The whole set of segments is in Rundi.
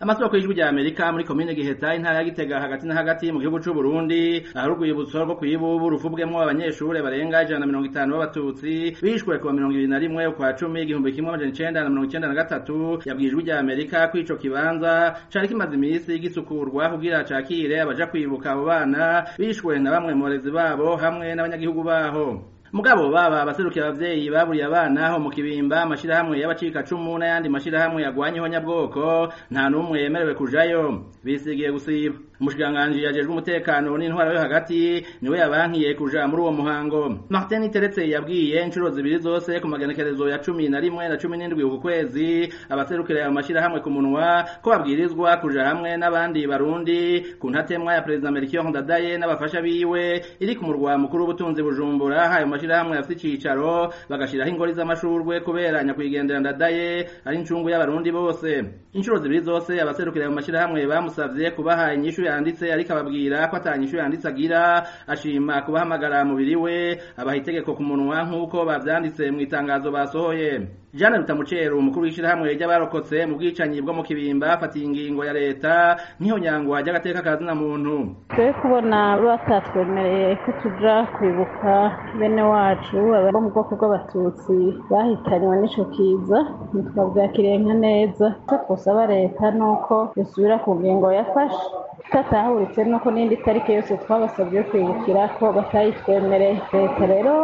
amasoko y'ijwi rya amerika muri komine giheta intara ya gitega hagati na hagati mu gihugu c'u burundi ahari urwibutso rwo kw'ibubu ruvubwemwo abanyeshure barenga ijana na mirongo itanu b'abatutsi bishwe kuwa mirongo ibiri na rimwe ukwa cumi igihumbi kimwe amajana icenda na mirongo icenda na gatatu yabwiye ijwi rya amerika ko ico kibanza cari kimaze imisi gisukurwa kugira cakire abaja kwibuka abo bana bishwe na bamwe mu barezi babo hamwe n'abanyagihugu baho mugabo baba abaserukira abavyeyi baburiye abana ho mu kibimba amashirahamwe y'abacikacumu n'ayandi mashirahamwe yagwanyeho nyabwoko nta n'umwe yemerewe kujayo bisigiye gusiba umushikiranganji yajejwe umutekano n'intwara yo hagati niwe yabankiye kuja muri uwo muhango martin teretse yabwiye inshuro zibiri zose ku magenekerezo ya cumi na rimwe na cumi n'indwi uku kwezi abaserukira ayo mashirahamwe ku munwa ko babwirizwa kuja hamwe n'abandi barundi ku ntatemwa ya perezida melchior ndadaye n'abafasha biwe iri ku murwa mukuru w'ubutunzi bujumbura hayo mashirahamwe afite icicaro bagashiraho ingori z'amashurwe kubera nyakwigendera ndadaye ari incungu y'abarundi bose inshuro zibiri zose abaserukira ayo mashirahamwe bamusavye kubaha inyishu yanditse ariko ababwira ko atanyishu yanditse agira ashima kubahamagara mubiri we abaha itegeko ku munwa nk'uko bavyanditse mu itangazo basohoye Jeanne Rutamucero umukuru w'ishirahamwe ry'abarokotse mu bwicanyi bwo mu kibimba afatiye ingingo ya leta niho nyangwa ry'agateka kazina muntu twe kubona batatwemereye ko tuja kwibuka bene wacu bo mu bwoko bw'abatutsi bahitanywe n'ico kiza ntitwavyakiriye nka neza ko twosaba leta nuko yosubira ku ngingo yafashe tatahuritse nuko n'indi tariki yose twabasabye kwibukira ko batayitwemereye leta rero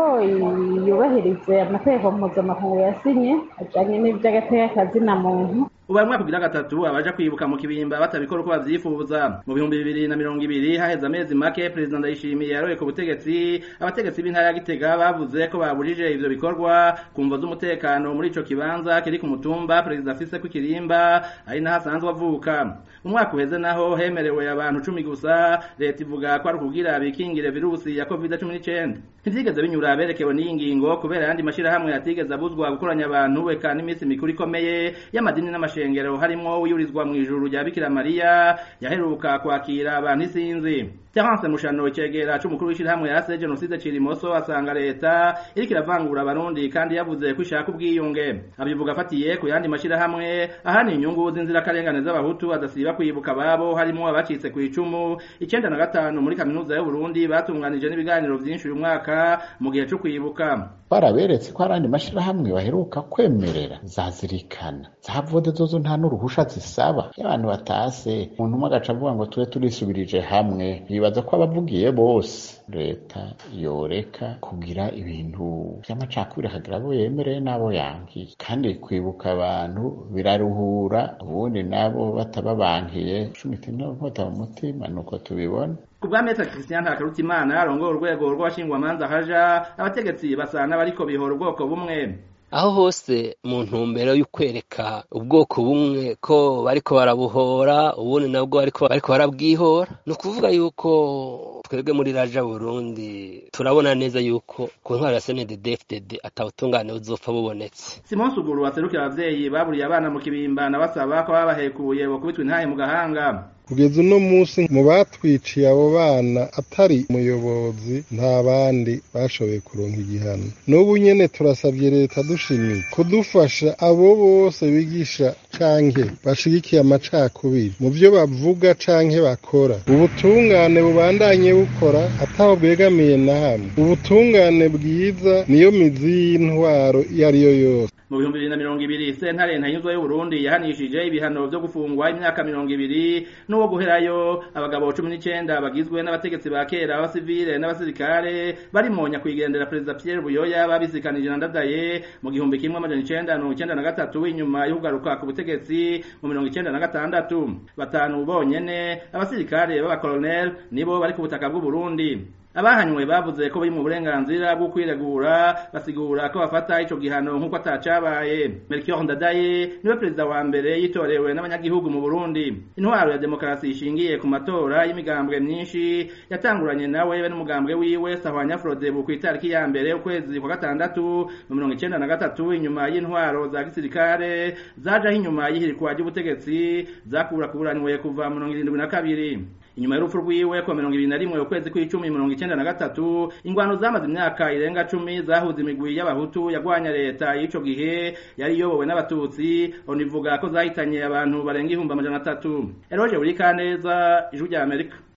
yubahirize amategeko mpuzamakungu yasinye ajanye n'ivy'agateka kazina muntu ubaye umwaka ugira gatatu abaja kwibuka mu kibimba batabikora uko bavyifuza mu bihumbi bibiri na mirongo ibiri haheze amezi make perezida ndayishimiye yaroye ku butegetsi abategetsi b'intara ya gitega bavuze ko babujije ivyo bikorwa ku mvo z'umutekano muri ico kibanza kiri ku mutumba perezida afise ko ikirimba ari naho asanzwe avuka umwaka uheze naho hemerewe abantu cumi gusa leta ivuga ko ari ukugira bikingire virusi ya covid cumi n'icenda ntivyigeze binyura berekewe n'iyi ngingo kubera ayandi mashirahamwe yatigeze abuzwa gukoranya abantu eka n'iminsi mikuru ikomeye y'amadini n'amashengero harimwo wiyurizwa mu ijuru rya bikira mariya yaheruka kwakira abantu isinzi Terence Mushano icegera c'umukuru w'ishirahamwe yase genocide Cirimoso asanga leta iriko iravangura abarundi kandi yavuze ko ishaka ubwiyunge abivuga afatiye ku yandi mashirahamwe ahani inyungu z'inzirakarengane z'abahutu adasiba kwibuka babo harimo abacitse ku icumu icenda na gatanu muri kaminuza y'u Burundi batunganije n'ibiganiro vyinshi uyu mwaka mu gihe co kwibuka baraberetse ko hari andi mashirahamwe baheruka kwemerera zazirikana zavode zozo nta n'uruhusha zisaba iyo abantu batase umuntu umwe agaca avuga ngo tube turisubirije hamwe bibaza ko abavugiye bose leta yoreka kugira ibintu vy'amacakubiri akagira abo yemereye n'abo yankiye kandi kwibuka abantu biraruhura ubundi nabo batababankiye cumita inkota mu mutima nuko tubibona kubwa Maitre Christian Ntakarutimana arongoye urwego rw'abashingwamanza haja abategetsi basana bariko bihora ubwoko bumwe aho hose mu ntumbero y'ukwereka ubwoko bumwe ko bariko barabuhora ubundi nabwo bariko bariko barabwihora ni ukuvuga yuko twebwe muri raja burundi turabona neza yuko ku ntwaro ya snddfdd atawutungane buzopfa bubonetse simon suguru waserukira abavyeyi baburiye abana mu kibimba na basaba ko babahekuye bokubitwa intahe mu gahanga kugeza uno munsi mu batwiciye abo bana atari umuyobozi nta bandi bashoboye kuronka igihano n'ubu nyene turasabye leta dushimiye kudufasha abo bose bigisha canke bashigikiye amacakubiri mu vyo bavuga canke bakora ubutungane bubandanye bukora ataho bwegamiye na hamwe ubutungane bwiza niyo mizi y'intwaro iyo ariyo yose mu bihumbi bibiri na mirongo ibiri sentare ntanyuzwa y'uburundi yahanishije ibihano vyo gufungwa imyaka mirongo ibiri n'uwo guherayo abagabo cumi n'icenda bagizwe n'abategetsi ba kera b'abasivile n'abasirikare barimo nyakwigendera perezida pierre buyoya babisikanije na ndadaye mu gihumbi kimwe amajana icenda mirongo icenda na gatatu inyuma yo kugaruka ku butegetsi mu mirongo icenda na gatandatu batanu bonyene abasirikare b'abakoloneli nibo bari ku butaka bw'uburundi abahanywe bavuze ko bari mu burenganzira bwo kwiregura basigura ko bafata ico gihano nk'uko atacabaye melchior ndadaye niwe perezida wa mbere yitorewe n'abanyagihugu mu burundi intwaro ya demokarasi ishingiye ku matora y'imigambwe myinshi yatanguranye nawe be n'umugambwe wiwe sahwanya frodebu ku itariki ya mbere ukwezi kwa gatandatu mu mirongo icenda na gatatu inyuma y'intwaro za gisirikare zajaho inyuma y'ihirikwa ry'ubutegetsi zakurakuranywe kuva mu mirongo irindwi na kabiri inyuma y'urupfu rwiwe ku mirongo ibiri na rimwe ukwezi kw'icumi mirongo icenda na gatatu ingwano zamaze imyaka irenga cumi zahuza imigwi y'abahutu yagwanya leta y'ico gihe yari iyobowe n'abatutsi onivuga ko zahitanye abantu barenga ihumbi amajana atatu eroje buri kaneza ijwi rya amerika